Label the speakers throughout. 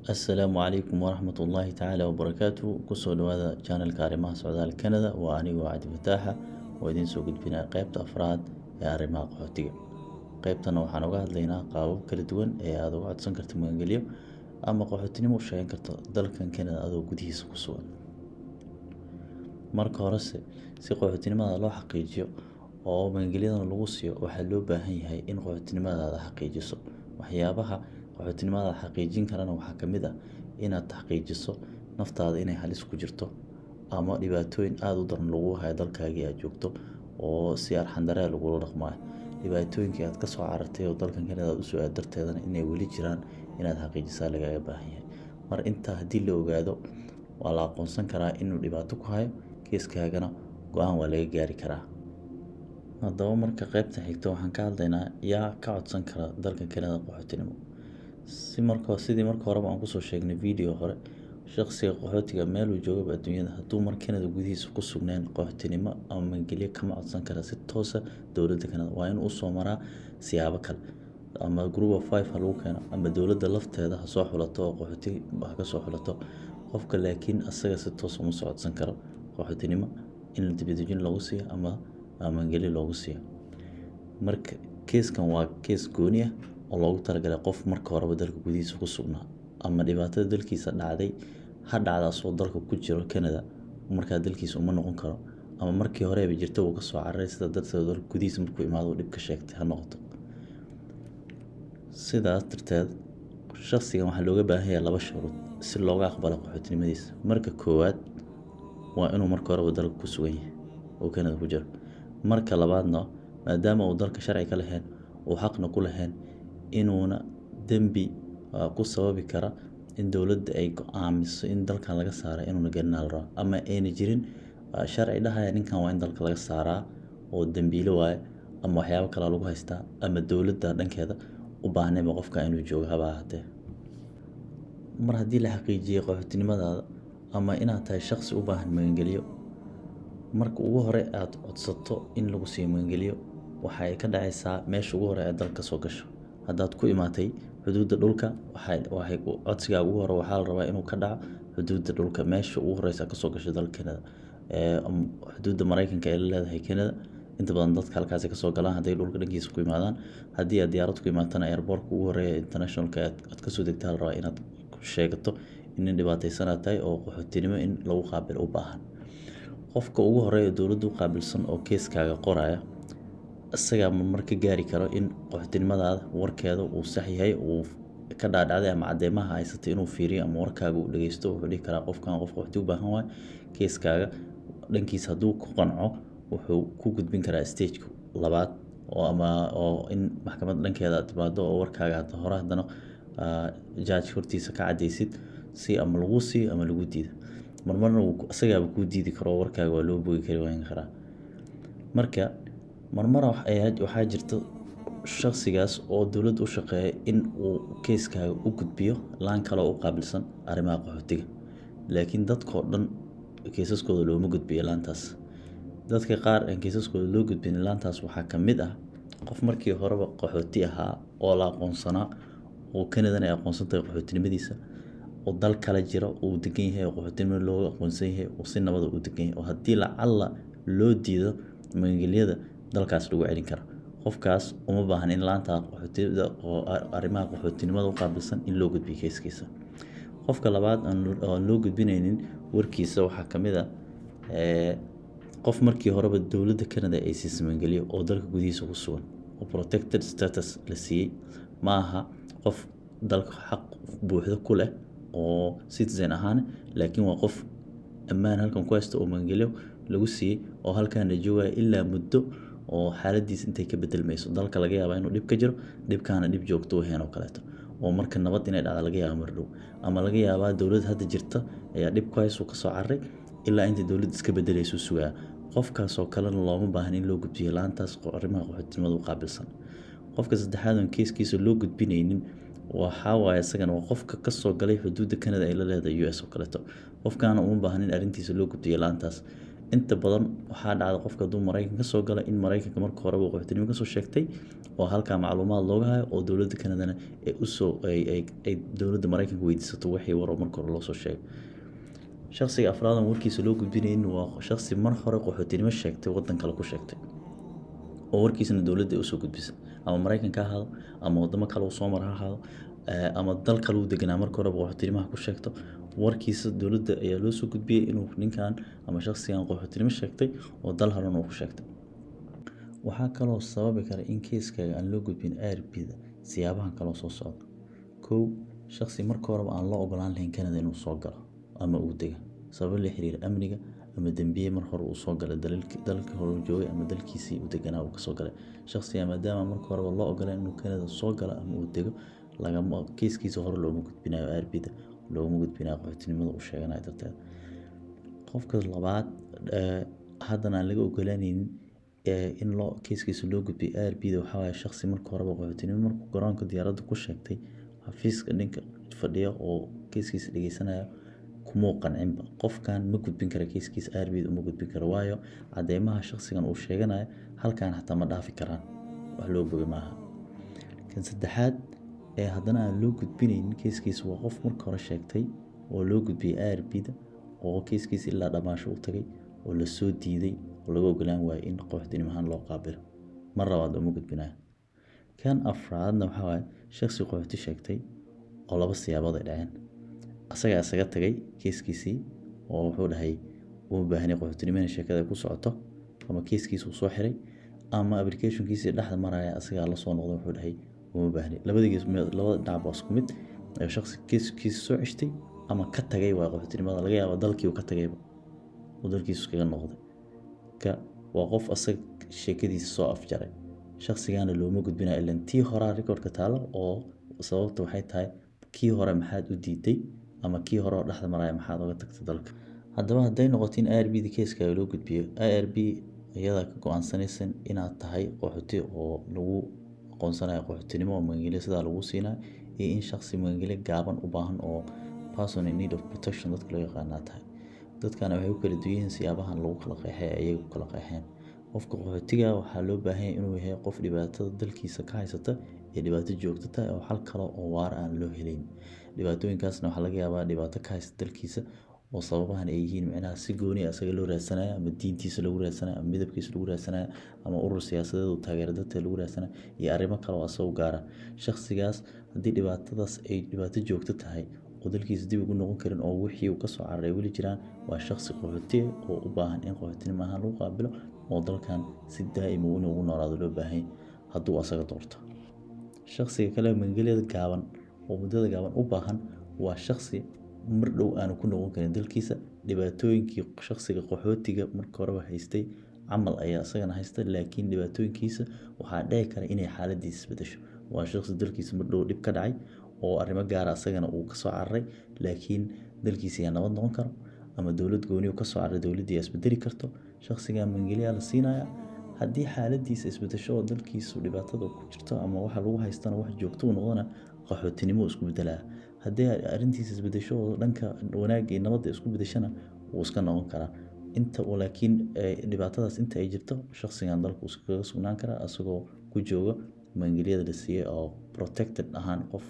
Speaker 1: Assalaamu calaykum waraxmat ullaahi tacaala wabarakaatuh kusoo dhawaada channelka arrimaha socdaal Canada waa anigoo Cabdi Fataaxa oo idiin soo gudbinaya qaybta afraad ee arrimaha qaxootiga qaybtana waxaan uga hadlaynaa qaabab kala duwan ee aad uga codsan karto magangelyo ama qaxootinimo u sheegan karto dalkan Canada adoo gudihiisa ku sugan marka horese si qaxootinimada loo xaqiijiyo oo magangelyadan lagu siiyo waxaa loo baahan yahay in qaxootinimadaada xaqiijiso waxyaabaha qaxootinimadaada xaqiijin karana waxaa ka mid ah inaad xaqiijiso naftaada inay halis ku jirto ama dhibaatooyin aada u daran lagu hayo dalkaagii aad joogto oo si arxan darre ah lagula dhaqmayo dhibaatooyinkii aad kasoo carartay oo dalkan Canada aad usoo aad darteedana inay weli jiraan inaad xaqiijisaa lagaaga baahan yahay mar intaa haddii la ogaado waa la aqoonsan karaa inuu dhibaato ku hayo kiiskaagana go-aan waa laga gaari karaa haddaba marka qaybtan xigta waxaan ka hadlaynaa yaa ka codsan kara dalka Canada qaxootinimo si marka sidii marka horeba aan kusoo sheegnay video hore shaqsiga qaxootiga meel uu joogaba adduunyada hadduu mar Canada gudihiisa ku sugnayn qaxootinimo ama magangelyo kama codsan kara si toosa dowladda Canada waa inuu usoo maraa siyaabo kale ama group of five ha lagu keeno ama dowladda lafteeda ha soo xulato oo qaxooti ha ka soo xulato qofka laakiin asaga si toos uma soo codsan karo qaxootinimo in dibadejin loogu siiyo ama magangelyo loogu siiyo marka keeskan waa kees gooni ah oo loogu talagalay qof marka horeba dalka gudihiisa ku sugnaa ama dhibaatada dalkiisa dhacday ha dhacda asagoo dalka ku jiro Canada markaa dalkiisa uma noqon karo ama markii horeba jirta uu kasoo cararay sida darteed dalka gudihiisa markuu imaado dhib ka sheegtay ha noqoto sidaas darteed shaqsigan waxaa looga baahan yahay laba shuruud si looga aqbalo qaxootinimadiisa marka koowaad waa inuu marka horeba dalka ku sugan yahay oo Canada ku jiro marka labaadna maadaama uu dalka sharci ka lahayn uu xaqna ku lahayn inuuna dembi ku sababi kara in dowladda ay go-aamiso in dalkan laga saara inuuna gelina la rabo ama ayna jirin sharci dhahaya ninkan waa in dalka laga saaraa oo dembiile waaye ama waxyaabo kale lagu haystaa ama dowladda dhankeeda u baahnayba qofka inuu joogo haba ahaatee mar haddii la xaqiijiyey qaxootinimadaada ama inaad tahay shaqsi u baahan magangelyo marka ugu hore aad codsato in lagu siiyo magangelyo waxa ay ka dhacaysaa meesha ugu hore ee dalka soo gasho haddaad ku imaatay xuduudda dhulka waxay codsigaa ugu hore waxaa la rabaa inuu ka dhaco xuduudda dhulka meesha ugu horeysa kasoo gasho dalka Canada xuduudda Mareykanka ay la leedahay Canada inta badan dadka halkaasi kasoo galaan hadday dhulka dhankiisa ku imaadaan haddii aad diyaarad ku imaatana airportka ugu horeeya internationalka aad kasoo degtaa la rabaa inaad sheegato in nin dhibaataysan aad tahay oo qaxootinimo in lagu qaabilo u baahan qofka ugu horeeya dowladda u qaabilsan oo keeskaaga qoraya isagaa mar ka gaari karo in qaxootinimadaada warkeeda uu sax yahay uu ka dhaadhacday ama cadeymaha haysatay inuu fiiriyo ama warkaaga uu dhageysto wuxuu dhihi karaa qofkan qof qaxooti u baahan waay keeskaaga dhankiisa hadduu ku qanco wuxuu ku gudbin karaa stageka labaad oo ama oo in maxkamadda dhankeeda aad timaado oo warkaaga hadda hore haddana judge hortiisa ka cadeysid si ama lagu siiyo ama lagu diido marmarna isagaaba kuu diidi karo warkaaga waa loo bogi kari waayan karaa marka marmar waxaa jirta shaqsigaas oo dowladda u shaqeeya in uu keeskaaga u gudbiyo laan kale oo u qaabilsan arrimaha qaxootiga laakiin dadkao dhan keesaskooda looma gudbiyo laantaas dadka qaar aan keesaskooda loo gudbin laantaas waxaa ka mid ah qof markii horeba qaxooti ahaa oo la aqoonsanaa oo Canadana ay aqoonsan tahay qaxootinimadiisa oo dal kale jira uu degan yahay oo qaxootinimo looga aqoonsan yahay oo si nabada u degan yahay oo haddii lacalla loo diido magangelyada dalkaas lagu celin kara qofkaas uma baahan in laanta qaxootiga oo arrimaha qaxootinimada u qaabilsan in loo gudbiyo keeskiisa qofka labaad aan loo gudbinaynin warkiisa waxaa ka mid ah qof markii horeba dowladda Canada ay siisay magangelyo oo dalka gudihiisa ku sugan oo protected status la siiyey ma aha qof dalka xaq buuxda ku leh oo citizen ahaan laakiin waa qof ammaan halkan ku haysta oo magangelyo lagu siiyey oo halkaana joogaya ilaa muddo oo xaaladiis intay ka bedelmayso dalka laga yaabaa inuu dhib ka jiro dhibkaana dhib joogto u heen oo kaleeto oo marka nabad inay dhacda laga yaaba mar dhow ama laga yaabaa dowlad hadda jirta ayaa dhib ku haysu kasoo cararay ilaa inta dowladda iska bedelaysu sugaa qofkaas oo kalena looma baahan in loo gudbiyo laantaas arrimaha qaxootinimada u qaabilsan qofka saddexaad oon keeskiisa loo gudbinaynin waxaa waaye isagana waa qofka kasoo galay xuduudda Canada ay la leedahay US oo kaleeto qofkaana uma baahan in arrintiisa loo gudbiyo laantaas inta badan waxaa dhacda qofka hadduu maraykan kasoo gala in maraykanka marka horeba qaxootinimo kasoo sheegtay oo halkaa macluumaad looga hayo oo dowladda kanadana ay usoo ay dowladda maraykanka weydiisato wixii war oo marka hore loosoo sheegay shakhsiga afraadan warkiisa loo gudbinayn waa shakhsi mar hore qaxootinimo sheegtay waddan kale ku sheegtay oo warkiisana dowladda ay usoo gudbisa ama maraykanka ha ahaado ama wadamo kale uu soo mara ha ahaado ama dal kale uu deganaa marka horeba qaxootinimoha ku sheegto warkiisa dowladda ayaa loo soo gudbiyey inuu ninkan ama shakhsigan qaxootinimo sheegtay oo dal haran uu ku sheegtay waxaa kaloo sababi kara in keiskaaga aan loo gudbin arbida siyaabahan kaloo soo socda kow shakhsi marka horeba aan loo ogolaan lahayn kanada inuu soo galo ama uu dega sababo la xiriira amniga ama dembiye mar hore uu soo galay dalka hore joogay ama dalkiisii uu deganaa uu kasoo galay shakhsiga maadaama marka horeba loo ogolaan inuu kanada soo galo ama uu dego lagama keiskiisa hore looma gudbinayo arbida looguma gudbinayo qaxootinimada uu sheeganayo darteed qofka labaad haddana aan laga ogolaaneynin in loo keiskiisa loo gudbiyo arbida waxaa waaye shakhsi marka horeba qaxootinimo markuu garoonka diyaaradda ku sheegtay xafiiska ninka fadhiya oo keiskiisa dhegeysanaya kumuu qancinba qofkan ma gudbin kara keiskiisa arbid uma gudbin karo waayo cadeymaha shakhsigan uu sheeganayo halkan xataa ma dhaafi karaan wax loo boga maaha kan saddexaad ee haddana aan loo gudbinaynin keiskiisa waa qof marka hore sheegtay oo loo gudbiyey arbida oo keiskiisa ilaa dhammaasho u tagay oo lasoo diiday oo laga ogolaan waayo in qaxootinimo ahaan loo qaabilo mar labaad uma gudbinayo kan afraadna waxaa waaye shakhsi qaxooti sheegtay oo laba siyaabood ay dhaceen asagaa isaga tagay keiskiisii oo wuxuu dhahay uma baahnay qaxootinimona sheekada ku socoto ama keiskiisa uu soo xiray ama applicationkiisii dhexda maraya asagaa lasoo noqday wuxuu dhahay uma baahnay labadigiis labada dhinac baa isku mid ayuu shakhsi keiskiisa soo ceshtay ama ka tagay waa qaxootinimada laga yaaba dalkii uu ka tagayba uu dalkiisu iskaga noqday ka waa qof asaga sheekadiisa soo afjaray shakhsigaana looma gudbinayo ilan tii horaa recordka taalo oo sababta waxay tahay kii hore maxaad u diiday ama kii hore oo dhexda maraya maxaad oga tagtay dalka haddaba hadday noqoto in i r b da keiskaaga loo gudbiyo i r b iyadaa ka go-aansanaysan inaad tahay qaxooti oo lagu aqoonsanayo qaxootinimo oo magangelyo sidaa lagu siinayo iyo in shakhsi magangelyo gaaban u baahan oo person in need of protection dadka loo yaqaanaa tahay dadkana waxay u kala duwan yihiin siyaabahan lagu kala qeexay ayaga ku kala qeexeen qofka qaxootiga waxaa loo baahan yahay inuu yahay qof dhibaatada dalkiisa ka haysata ee dhibaato joogto tahay oo xal kale oo waara aan loo helayn dhibaatooyinkaasna waxaa laga yaabaa dhibaato ka haysta dalkiisa oo sababahan ay yihiin micnaha si gooni ah isaga loo raadsanayo ama diintiisa lagu raadsanayo ama midabkiisa lagu raadsanayo ama urur siyaasadeed uu taageero dadka lagu raadsanayo iyo arrimo kale oo asagu gaara shakhsigaas haddii dhibaatadaas ay dhibaato joogto tahay oo dalkiisa dib ugu noqon karin oo wixii uu kasoo cararay weli jiraan waa shakhsi qaxootiga oo u baahan in qaxootinimo ahaan lagu qaabilo oo dalkan si daa'ima in ugu noolaado loo baahan hadduu asaga doorto shakhsiga kale magangelyada gaaban oo muddada gaaban u baahan waa shakhsi mar dhow aanu ku noqon karin dalkiisa dhibaatooyinkii shakhsiga qaxootiga marka horeba haystay camal ayaa isagana haysta laakiin dhibaatooyinkiisa waxaa dhici kara inay xaaladiisa isbedesho waa shakhsi dalkiisa mar dhow dhib ka dhacay oo arrimo gaara isagana uu kasoo cararay laakiin dalkiisa ayaa nabad noqon karo ama dowlad gooni uu kasoo cararay dowladdii ayaa isbedeli karto shakhsiga magangelyaa la siinaya haddii xaaladiisa isbedesho oo dalkiisu dhibaatada ku jirto ama waxa lagu haystana wax joogto u noqdana qaxootinimo isku bedelaya haddii arrintiisa isbedesho oo dhanka wanaagga iyo nabadda isku bedeshana wuu iska noqon karaa inta laakiin dhibaatadaas inta ay jirto shakhsigan dalku iskaga sugnaan karaa isagoo ku jooga magangelyada la siiyey oo protected ahaan qof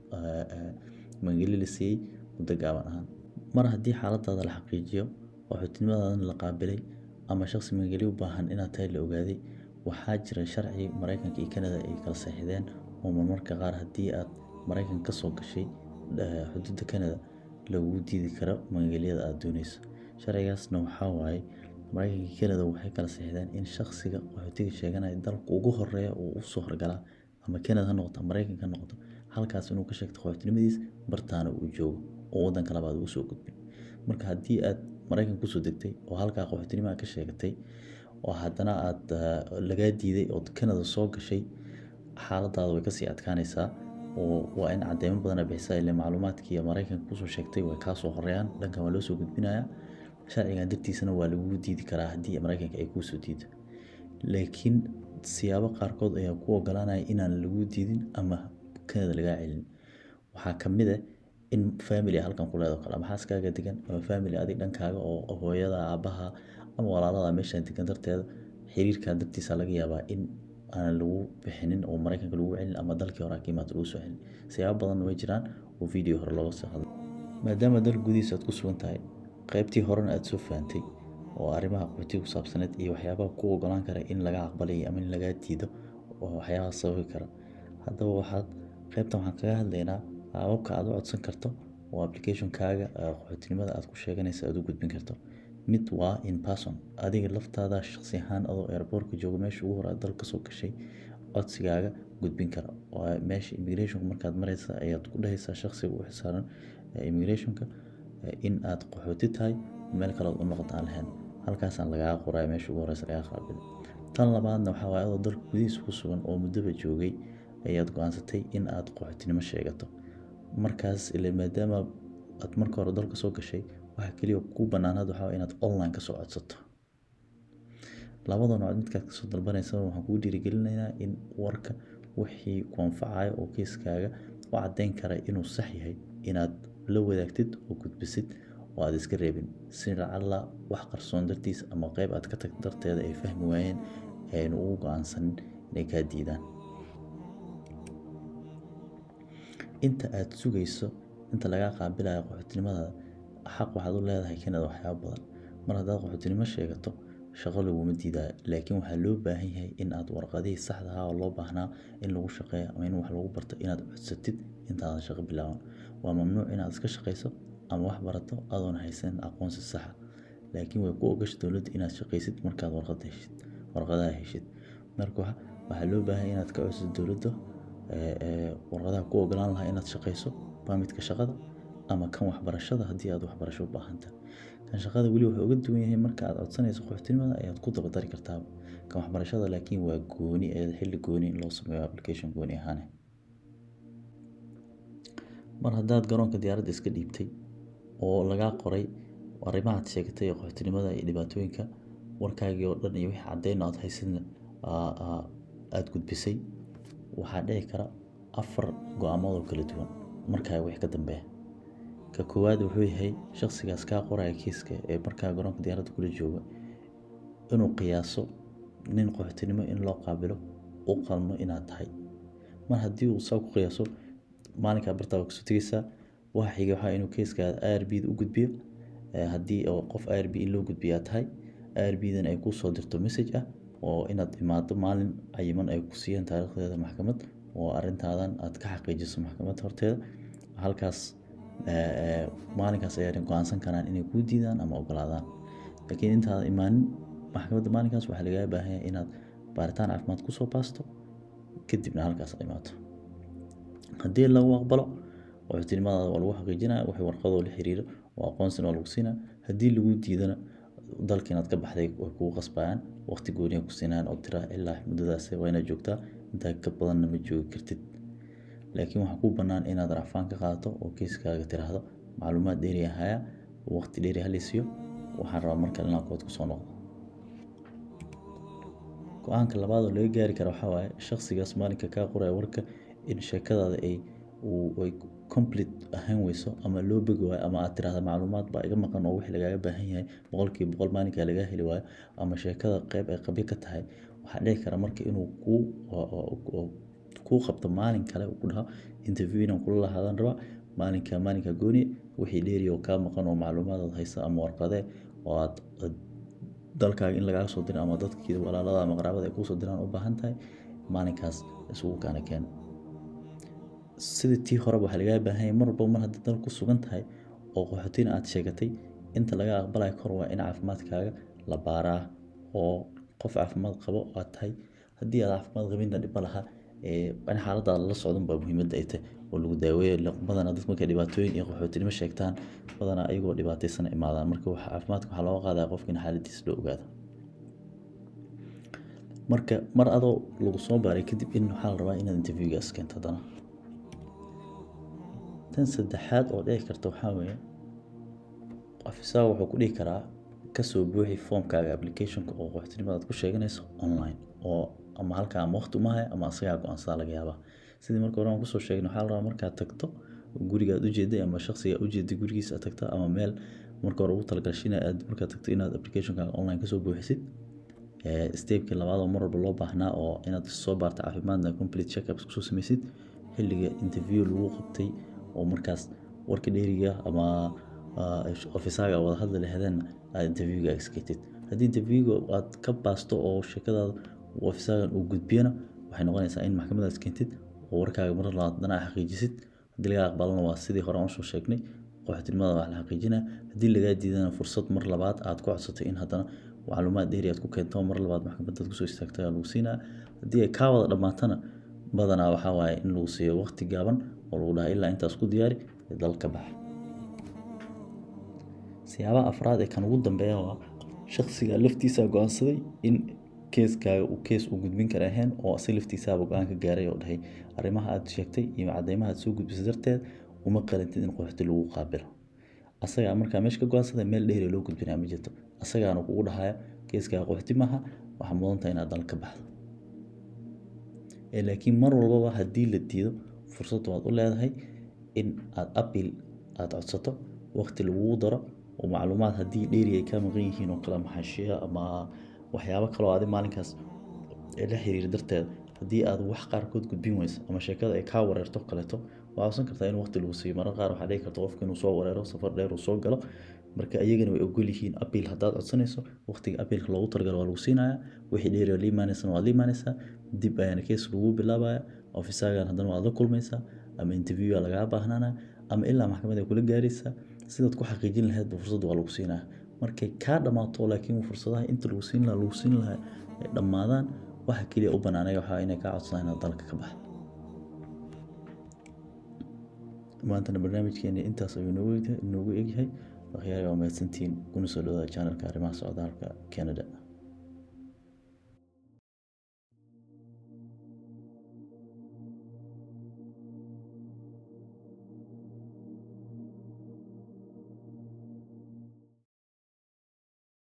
Speaker 1: magangelyo la siiyey muddo gaaban ahaan mar haddii xaaladaada la xaqiijiyo qaxootinimadaadana la qaabilay ama shakhsi magangelyo u baahan inaad tahay la ogaaday waxaa jira sharci maraykanka iyo kanada ay kala saxiixdeen oo marmarka qaar haddii aad maraykanka kasoo gashay xuduudda kanada lagu diidi karo magangelyada aada dooneyso sharcigaasna waxaa waaye maraykanka iyo kanada waxay kala saxiixdeen in shakhsiga qaxootiga sheeganaya dalka ugu horeeya uu usoo horgalaa ama kanada ha noqoto maraykanka ha noqoto halkaas inuu ka sheegto qaxootinimadiis bartaana uu joogo oo waddanka labaad uu soo gudbin marka haddii aad maraykanka kusoo degtay oo halkaa qaxootinimada ka sheegatay oo haddana aada lagaa diiday oo kanada soo gashay xaaladaada way kasii adkaanaysaa oo waa in cadeymo badana bixisaa ile macluumaadkii maraykanka kusoo sheegtay way kaasoo horeeyaan dhankan waa loo soo gudbinayaa sharcigan dartiisana waa lagugu diidi karaa haddii maraykanka ay kuusoo diido laakiin siyaabo qaarkood ayaa ku ogolaanaya inaan lagu diidin ama kanada lagaa celin waxaa kamid ah in family halkan ku leedo kale ama xaaskaaga degan ama family adig dhankaaga oo hooyada aabaha ama walaaladaa meeshaan degan darteeda xiriirkaa dartiisa laga yaabaa in aan lagu bixinin oo maraykanka lagu celin ama dalkii hore ka imaado lagu soo celin siyaabo badan way jiraan oo video hore looga soo hadlay maadaama dalka gudihiisa aad ku sugan tahay qaybtii horena aad soo fahantay oo arrimaha qaxootiga ku saabsaneed iyo waxyaabaha ku ogolaan kara in laga aqbalay ama in lagaa diido oo waxyaabaha sababi kara haddaba waxaad qaybtan waxaan kaga hadlaynaa qaababka aad u codsan karto oo applicationkaaga qaxootinimada aad ku sheeganaysa aad u gudbin karto mid waa in person adiga laftaada shaqsi ahaan adoo airportka jooga meesha ugu hore aad dalka soo gashay codsigaaga gudbin kara waa meesha immigrationka markaad mareysa ayaad ku dhahaysaa shaqsiga u xisaaran immigrationka in aad qaxooti tahay meel kale u noqota aan lahayn halkaasaan lagaaga qoraya meesha ugu horeysa lagaa qaabilo tan labaadna waxaa waaye adoo dalka gudihiisa ku sugan oo muddaba joogay ayaad go-aansatay in aad qaxootinimo sheegato markaas ile maadaama aad marka hore dalka soo gashay waxa keliya ku banaanaad waxaa waaye inaad online kasoo codsato labada nooc midkaad kasoo dalbanaysa waxaan kugu dhiirigelinaynaa in warka wixii ku anfacayo oo kiiskaaga u caddeyn kara inuu sax yahay inaad la wadaagtid oo gudbisid oo aad iska reebin si lacalla wax qarsoon dartiis ama qeyb aad ka tagto darteeda ay fahmi waayeen aynu ugu go-aansanin inay kaa diidaan inta aad sugayso inta lagaa qaabilayo qaxootinimadaada xaq waxaad u leedahay kanada waxyaabo badan mar haddaad qaxootinimo sheegato shaqo laguma diidayo laakiin waxaa loo baahan yahay in aad warqadihii saxda ahaa oo loo baahnaa in lagu shaqeeyo ama in wax lagu barto inaad codsatid intaadan shaqo bilaaban waa mamnuuc inaad iska shaqayso ama wax barato adoon haysan aqoonsi saxa laakiin way ku ogasha dowladda inaad shaqaysid markaad warqada heshid warqadaha heshid marka waxaa loo baahan inaad ka codsato dowladda warqadaha ku ogolaan lahaa inaad shaqayso baamidka shaqada ama kan waxbarashada haddii aad waxbarasho u baahantahay kan shaqada weli wuxuu uga duwan yahay marka aad codsanayso qaxootinimada ayaad ku dabadari kartaa kan waxbarashada laakiin waa gooni ee xilli gooni in loo sameeyo application gooni ahaane mar haddaad garoonka diyaaradda iska dhiibtay oo lagaa qoray arrimahaad sheegatay ee qaxootinimada iyo dhibaatooyinka warkaagii oo dhan iyo wixii caddeyn aad haysidna aad gudbisay waxaa dhici kara afar go-aamood oo kala duwan markaa wix ka dambeeya ka koowaad wuxuu yahay shaqsigaas kaa qoraya kiiska ee markaa garoonka diyaaradda kula jooga inuu qiyaaso nin qaxootinimo in loo qaabilo u qalmo inaad tahay mar haddii uu saa ku qiyaaso maalinkaa bartaa waa kasoo tegeysaa waxa xiga waxaa inuu kiiskaada r b da u gudbiyo haddii oo qof r b in loo gudbiyaa tahay r b dan ay kuu soo dirto message ah oo inaad imaado maalin cayiman ay ku siiyeen taariikhdeeda maxkamad oo arrintaadan aad ka xaqiijiso maxkamad horteeda halkaas maalinkaas ayaa go-aansan karaan inay kuu diidaan ama ogolaadaan laakiin intaada imaanin maxkamadda maalinkaas waxaa lagaga baahan yahay inaad baaritaan caafimaad kusoo baasto kadibna halkaas imaato haddii lagu aqbalo qaxootinimadaada waa lagu xaqiijinaya wixii warqadoo la xiriiro oo aqoonsina waa lagu siinaya haddii lagu diidana dalka inaad ka baxday way kugu qasbayaan waqti gooniya ku siinayaan oo tira ilaa muddadaas waa inaad joogtaa intaa ka badanna ma joogi kartid laakiin waxaa kuu bannaan inaad racfaan ka qaadato oo kiiskaaga tiraahdo macluumaad dheeri ahaya waqti dheeri halisiyo waxaan rabaa markale inaan kood kusoo noqdo go-aanka labaad oo laga gaari kara waxaa waaye shaqsigaas maalinka kaa qoraya warka in sheekadaada ay ay complete ahaan weyso ama loo bogi waayo ama aad tirahda macluumaad baa iga maqan oo wixii lagaaga baahan yahay boqolkiiba boqol maalinkaa lagaa heli waayo ama sheekada qeyb ay qabyo ka tahay waxaa dhici kara marka inuu kuu kuu qabto maalin kale ku dhaho interview inaan kula lahaadan rabaa maalinka maalinka gooni wixii dheeri oo kaa maqan oo macluumaadaad haysa ama warqadee oo aad dalkaaga in lagaaga soo diro ama dadkii walaalada ama qaraabada ay kuusoo diraan u baahan tahay maalinkaas isugu kaana keena sida tii horeba waxaa lagaa baahan yahay mar walba mar haddii dal ku sugan tahay oo qaxootina aad sheegatay inta laga aqbalayo kor waa in caafimaadkaaga la baaraa oo qof caafimaad qabo aad tahay haddii aad caafimaad qabinna dhiba lahaa in xaaladaada la socdan baa muhiimadda ay tahay oo lagu daaweeyo badanaa dad markay dhibaatooyin iyo qaxootinimo sheegtaan badanaa ayagoo dhibaataysana imaadaan marka caafimaadka waxaa looga qaadaya qofka in xaaladiisa loo ogaado marka mar adoo lagu soo baaray kadib in waxaa la rabaa inaad interviewgaas keento haddana tan saddexaad oo dhici karta waxaa weeye afisaa wuxuu ku dhihi karaa kasoo buuxi foomkaaga applicationka oo qaxootinimadaad ku sheeganayso online oo ama halkaa ama waqti uma haya ama asagaa go-aansadaa laga yaabaa sidii marka hore aan kusoo sheegin waxaa la rabaa markaad tagto gurigaad ujeeday ama shaqsigaa ujeeday gurigiisa aad tagto ama meel marka hore ugu talagashay in aad markaad tagto inaad applicationkaaga online kasoo buuxisid stepkii labaad oo mar walba loo baahnaa oo inaad soo baarta caafimaadna complete checkups kusoo sameysid xilliga interview lagu qabtay oo markaas warka dheeriga ama ofisaaga wada hadli lahaydeenna aad interviewga iskatid haddii interviewga aad ka baasto oo sheekadaada ofisaagan uu gudbiyana waxay noqonaysaa in maxkamadaas keentid oo warkaaga mar labaad dana xaqiijisid haddii lagaa aqbalana waa sidii hore aan usoo sheegnay qaxootinimada wax la xaqiijinaya haddii lagaa diidana fursad mar labaad aad ku codsatay in haddana macluumaad dheeri aad ku keento mar labaad maxkamadaad kusoo istaagtay lagu siinaya haddii ay kaa wada dhammaatana badanaa waxaa waaye in lagu siiyo waqti gaaban oo lagu dhaha ilaa intaas ku diyaari ee dal ka baxa siyaabaha afraad ee kan ugu dambeeya waa shaksiga laftiisa go-aansaday in keeskaaga uu kees uu gudbin kara ahayn oo si laftiisaaba go-aan ka gaaray oo dhahay arrimaha aad sheegtay iyo cadeymaha aad soo gudbisay darteed uma qalantid in qaxooti lagu qaabilo asagaa markaa meesha ka go-aansaday meel dheeri loo gudbinaya ma jirto asagaana kugu dhahaya keeskaaga qaxooti maaha waxaa mudantaha inaad dal ka baxdo laakiin mar walbaba haddii la diido fursad waad u leedahay in aad apil aad codsato waqti lagugu daro oo macluumaad haddii dheeri ay kaa maqan yihiin oo kale maxaashiya ama waxyaabo kaloo adi maalinkaas la xiriir darteed haddii aad wax qaarkood gudbin weyso ama sheekada ay kaa wareerto kaleeto waa codsan kartaa in waqti lagu siiyo marar qaar waxaa dhici karta qofka inuu soo wareero safar dheer uu soo galo marka iyagana way ogol yihiin apil haddaad codsanayso waqtiga apilka loogu talagalo waa lagu siinaya wixii dheeri la imaanaysana waad la imaanaysaa dib ayaana kees lagu bilaabaya ofisaagan haddana waad la kulmaysaa ama interviewa lagaa baahnaanaya ama ilaa maxkamad ay kula gaaraysaa sidaad ku xaqiijin lahaydba fursadda waa lagu siinaya markay kaa dhammaato laakiin fursadaha inta lagu siin lahaa lagu siin lahaa ay dhammaadaan waxa keliya u banaanaya waxaa inay kaa codsadaan inaad dalka ka baxdo maantana barnaamijkeeni intaas ayuu inoogu egyahay akhyaari waa mahadsantihiin kuna soo dhawaada channelka arrimaha socdaalka canada